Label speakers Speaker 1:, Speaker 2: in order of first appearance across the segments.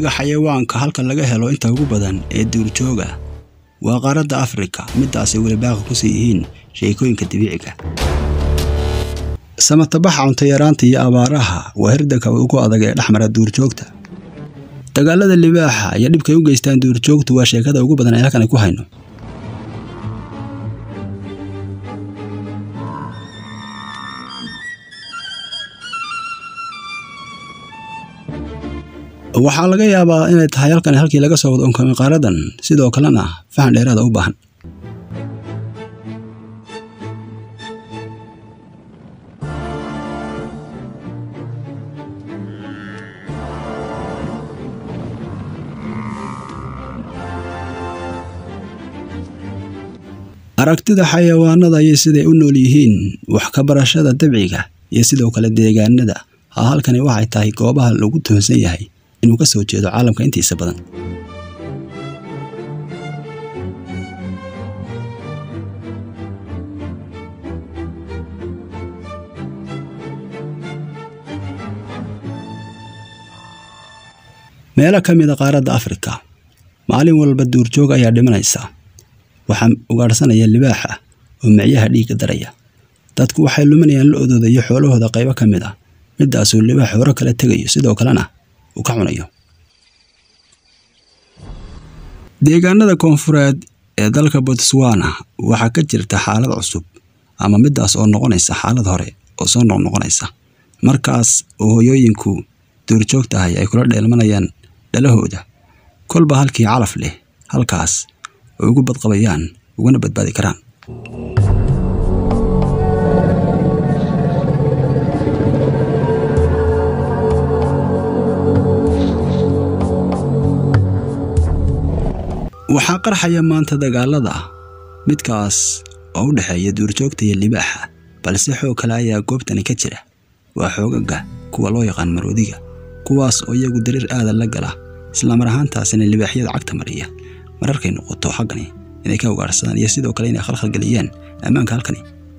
Speaker 1: maroodiga xayawaanka halka laga helo inta ugu badan ee duurjooga waa qaaradda afrika midaasay weli baaqi ku sii yihiin sheekooyinka dabiiciga samatabaxa cuntayaraanta iyo abaaraha waa hirdanka ugu adag ee dhexmara duurjoogta dagaalada libaaxa iyo dhibkay u geystaan duurjoogtu waa sheekada ugu badan ee halkan ku hayno waxaa laga yaabaa inay tahay halkan halkii laga soo wada unkamay qaaradan sidoo kalena fahan dheeraada u baahan aragtida xayawaanada iyo siday u nool yihiin wax ka barashada dabciga iyo sidoo kale deegaanada ha halkani waxay tahay goobaha lagu tuhunsan yahay inuu ka soo jeedo caalamka intiisa badan meelo ka mid a qaaradda afrika maalin walba duurjoog ayaa dhimanaysa waxaa ugaadhsanaya libaaxa oo micyaha dhiigga daraya dadku waxay luminayaan lo-dooda iyo xoolahooda qaybo ka mid ah midaasuu libaax hore kala tegayo sidoo kalena uu ka cunayo deegaanada koonfureed ee dalka botswana waxaa ka jirta xaalad cusub ama midaas oo noqonaysa xaalad hore oo soo noqnoqonaysa markaas oo hoyooyinku duurjoogtahay ay kula dheelmanayaan dhalahooda kolba halkii calaf leh halkaas oo ugu badqabayaan ugana badbaadi karaan waxaa qarxaya maanta dagaalada midkaas oo u dhexeeya duurjoogta iyo libaaxa balse xoog kale ayaa goobtani ka jira waa xoogaga kuwa loo yaqaan maroodiga kuwaas oo iyagu dariir aada la gala islamar ahaantaasina libaaxyada cagta mariya mararkay noqoto xaggani inay ka ugaarsadaan iyo sidoo kale inay khalkhalgeliyaan ammaanka halkani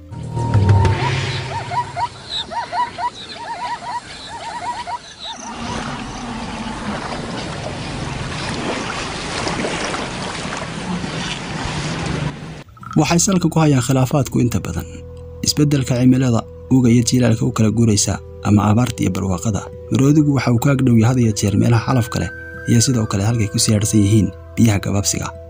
Speaker 1: waxay salka ku hayaan khilaafaadku inta badan isbeddelka cimilada uga iyo jiilaalka u kala guuraysa ama abaarta iyo barwaaqada maroodigu waxa uu ka agdhow had iyo jeer meelaha calafka leh iyo sidoo kale halkay ku siyaadhsan yihiin biyaha gabaabsiga